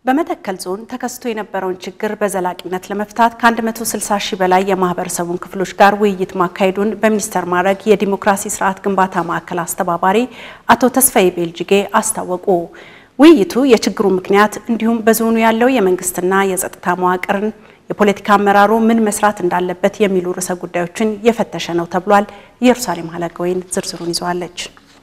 በመተከል ዞን ተከስቶ የነበረውን ችግር በዘላቂነት ለመፍታት ከ160 ሺህ በላይ የማህበረሰቡን ክፍሎች ጋር ውይይት ማካሄዱን በሚኒስቴር ማዕረግ የዲሞክራሲ ስርዓት ግንባታ ማዕከል አስተባባሪ አቶ ተስፋዬ ቤልጅጌ አስታወቁ። ውይይቱ የችግሩ ምክንያት እንዲሁም በዞኑ ያለው የመንግስትና የጸጥታ መዋቅርን የፖለቲካ አመራሩ ምን መስራት እንዳለበት የሚሉ ርዕሰ ጉዳዮችን የፈተሸ ነው ተብሏል። ኢየሩሳሌም ሀለገወይን ዝርዝሩን ይዘዋለች።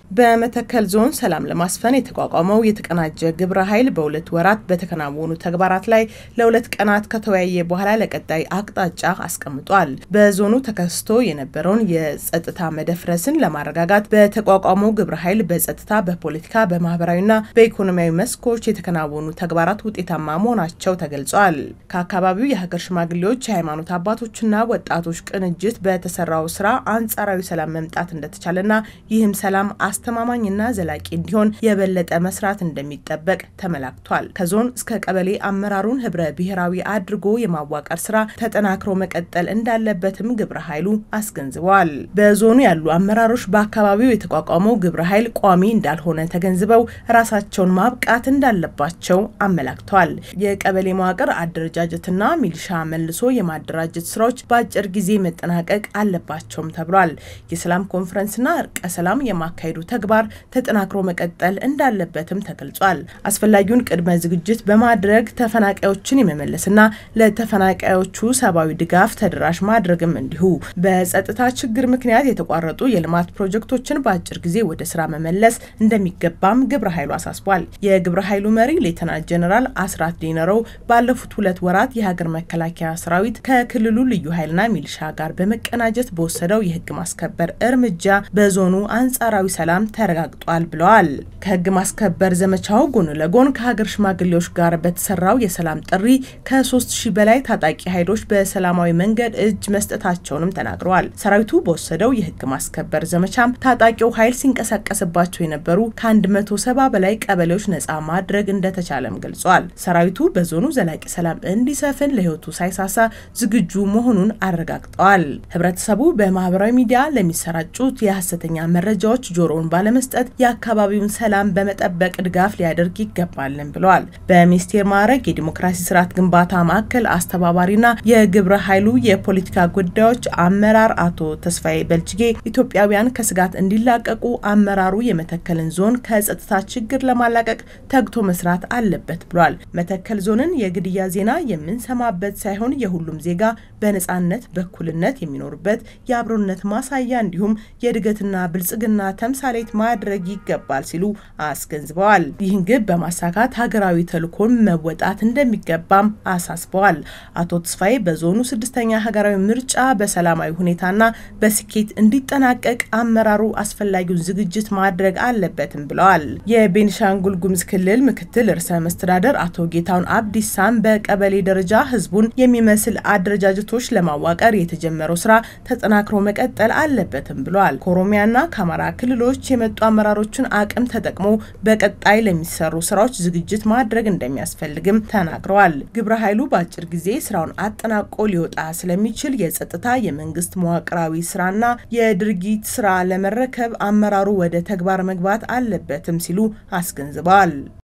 በመተከል ዞን ሰላም ለማስፈን የተቋቋመው የተቀናጀ ግብረ ኃይል በሁለት ወራት በተከናወኑ ተግባራት ላይ ለሁለት ቀናት ከተወያየ በኋላ ለቀጣይ አቅጣጫ አስቀምጧል። በዞኑ ተከስቶ የነበረውን የጸጥታ መደፍረስን ለማረጋጋት በተቋቋመው ግብረ ኃይል በጸጥታ፣ በፖለቲካ፣ በማህበራዊና በኢኮኖሚያዊ መስኮች የተከናወኑ ተግባራት ውጤታማ መሆናቸው ተገልጿል። ከአካባቢው የሀገር ሽማግሌዎች፣ የሃይማኖት አባቶችና ወጣቶች ቅንጅት በተሰራው ስራ አንጻራዊ ሰላም መምጣት እንደተቻለና ይህም ሰላም አስተማማኝና ዘላቂ እንዲሆን የበለጠ መስራት እንደሚጠበቅ ተመላክቷል። ከዞን እስከ ቀበሌ አመራሩን ህብረ ብሔራዊ አድርጎ የማዋቀር ስራ ተጠናክሮ መቀጠል እንዳለበትም ግብረ ኃይሉ አስገንዝበዋል። በዞኑ ያሉ አመራሮች በአካባቢው የተቋቋመው ግብረ ኃይል ቋሚ እንዳልሆነ ተገንዝበው ራሳቸውን ማብቃት እንዳለባቸው አመላክተዋል። የቀበሌ መዋቅር አደረጃጀትና ሚሊሻ መልሶ የማደራጀት ስራዎች በአጭር ጊዜ መጠናቀቅ አለባቸውም ተብሏል። የሰላም ኮንፈረንስና እርቀ ሰላም የማካሄዱ ተግባር ተጠናክሮ መቀጠል እንዳለበትም ተገልጿል። አስፈላጊውን ቅድመ ዝግጅት በማድረግ ተፈናቃዮችን የመመለስና ለተፈናቃዮቹ ሰብአዊ ድጋፍ ተደራሽ ማድረግም እንዲሁ በጸጥታ ችግር ምክንያት የተቋረጡ የልማት ፕሮጀክቶችን በአጭር ጊዜ ወደ ስራ መመለስ እንደሚገባም ግብረ ኃይሉ አሳስቧል። የግብረ ኃይሉ መሪ ሌተናንት ጀኔራል አስራት ዲነረው ባለፉት ሁለት ወራት የሀገር መከላከያ ሰራዊት ከክልሉ ልዩ ኃይልና ሚሊሻ ጋር በመቀናጀት በወሰደው የህግ ማስከበር እርምጃ በዞኑ አንጻራዊ ሰላም ተረጋግጧል ብለዋል። ከህግ ማስከበር ዘመቻው ጎን ለጎን ከሀገር ሽማግሌዎች ጋር በተሰራው የሰላም ጥሪ ከሶስት ሺህ በላይ ታጣቂ ኃይሎች በሰላማዊ መንገድ እጅ መስጠታቸውንም ተናግረዋል። ሰራዊቱ በወሰደው የህግ ማስከበር ዘመቻም ታጣቂው ኃይል ሲንቀሳቀስባቸው የነበሩ ከ170 በላይ ቀበሌዎች ነጻ ማድረግ እንደተቻለም ገልጿል። ሰራዊቱ በዞኑ ዘላቂ ሰላም እንዲሰፍን ለህይወቱ ሳይሳሳ ዝግጁ መሆኑን አረጋግጠዋል። ህብረተሰቡ በማህበራዊ ሚዲያ ለሚሰራጩት የሀሰተኛ መረጃዎች ጆሮውን ባለመስጠት የአካባቢውን ሰላም በመጠበቅ ድጋፍ ሊያደርግ ይገባልን ብለዋል። በሚኒስቴር ማዕረግ የዲሞክራሲ ስርዓት ግንባታ ማዕከል አስተባባሪና የግብረ ኃይሉ የፖለቲካ ጉዳዮች አመራር አቶ ተስፋዬ በልጅጌ ኢትዮጵያውያን ከስጋት እንዲላቀቁ አመራሩ የመተከልን ዞን ከጸጥታ ችግር ለማላቀቅ ተግቶ መስራት አለበት ብሏል። መተከል ዞንን የግድያ ዜና የምንሰማበት ሳይሆን የሁሉም ዜጋ በነጻነት በእኩልነት የሚኖርበት የአብሮነት ማሳያ እንዲሁም የእድገትና ብልጽግና ተምሳሌት ማድረግ ይገባል ሲሉ አስገንዝበዋል። ይህን ግብ በማሳካት ሀገራዊ ተልዕኮን መወጣት እንደሚገባም አሳስበዋል። አቶ ተስፋዬ በዞኑ ስድስተኛ ሀገራዊ ምርጫ በሰላማዊ ሁኔታና በስኬት እንዲጠናቀቅ አመራሩ አስፈላጊውን ዝግጅት ማድረግ አለበትም ብለዋል። የቤኒሻንጉል ጉሙዝ ክልል ምክትል ርዕሰ መስተዳደር አቶ ጌታሁን አብዲሳም በቀበሌ ደረጃ ህዝቡን የሚመስል አደረጃጀቶች ለማዋቀር የተጀመረው ስራ ተጠናክሮ መቀጠል አለበትም ብለዋል። ከኦሮሚያና ከአማራ ክልሎች የመጡ አመራሮችን አቅም ተጠቅሞ በቀጣይ ለሚሰሩ ስራዎች ዝግጅት ማድረግ እንደሚያስፈልግም ተናግረዋል። ግብረ ኃይሉ በአጭር ጊዜ ስራውን አጠናቆ ሊወጣ ስለሚችል የጸጥታ የመንግስት መዋቅራዊ ስራና የድርጊት ስራ ለመረከብ አመራሩ ወደ ተግባር መግባት አለበትም ሲሉ አስገንዝበዋል።